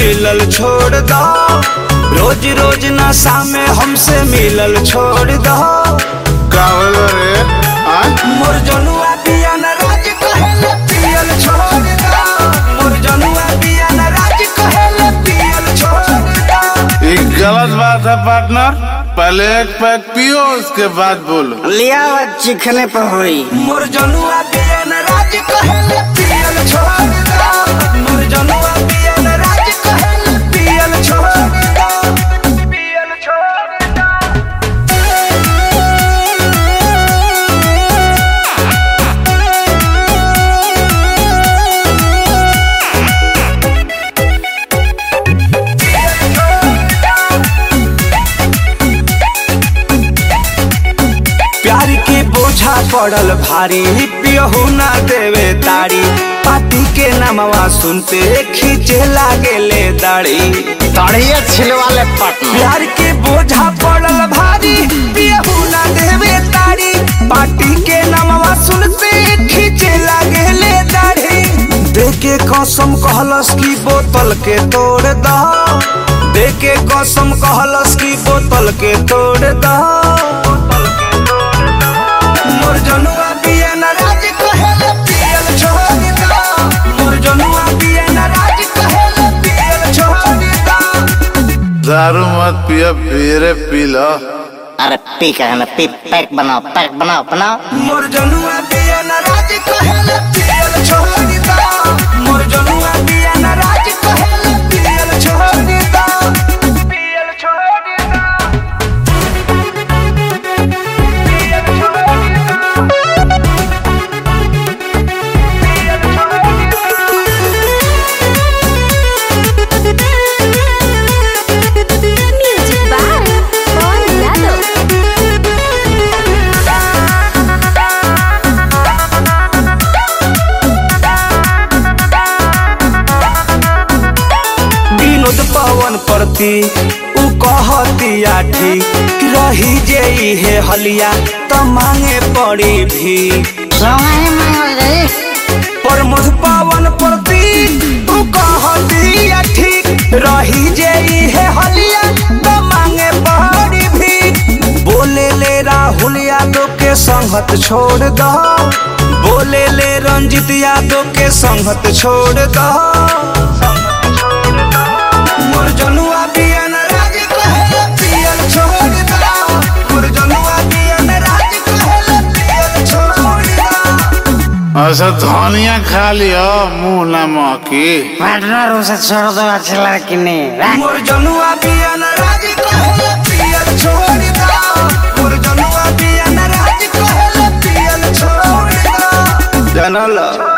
मिलल छोड़ दो रोज रोज नशा में हमसे मिलल छोड़ दो का होलो रे आ मोर जनुआ पिया न राज कहेले पियल छोड़ दो मोर जनुआ पिया न राज कहेले पियल छोड़ दो ये गलत बात है पार्टनर पहले एक पैक पियो उसके बाद बोलो लिया हुआ चिखने पर हुई मोर जनुआ पिया न राज कहेले पियल छोड़ दो मोर जनुआ पिया न राज कहेले पियल छोड़ दो पियल छोड़ दो प्यार के बोझा पड़ल भारी पियहू ना देवे ताड़ी पाती के नामवा सुनते खींचे लागे ले दाढ़ी तड़िए छिलवाले पटना प्यार के बोझा पड़ल भारी पियहू ना देवे ताड़ी पाटी के नामवा सुनते खींचे लागे ले दाढ़ी देके कसम कहलस की बोतल के तोड़ दो देके कसम कहलस की बोतल के तोड़ दो मोर जनुआ पिया न राज कहेले पियल छोड़ दो मोर जनुआ पिया न राज कहेले पियल छोड़ दो दारू मत पियो फिर पी लो अरे पी कहना पी पैक बनाओ पैक बनाओ बनाओ मोर जनुआ पिया न राज कहेले पियल छोड़ दो मोर जनुआ पिया न राज कहेले पियल छोड़ दो पियल छोड़ दो पियल छोड़ दो पियल छोड़ दो Music by Paul Yadav. Vinod पवन प्रति उ कहतिया ठीक रही जे हे हलिया त मांगे पड़ी भी सोंगाई मांगल गई प्रमोद पवन प्रति उ कहतिया ठीक रही जे हे हलिया त मांगे पड़ी भी बोले ले राहुल यादव के संगत छोड़ दो बोले ले रंजित यादव के संगत छोड़ दो मोर जनुआ पियन राज कहेले पियल छोड़ दो मोर जनुआ पियन राज कहेले पियल छोड़ दो ऐसा धनिया खा लियो मुंह न महकी पार्टनर उसे छोड़ दो अच्छी लड़की नहीं रख। मोर जनुआ पियन राज कहेले पियल छोड़ दो मोर जनुआ पियन राज कहेले पियल छोड़ दो जानला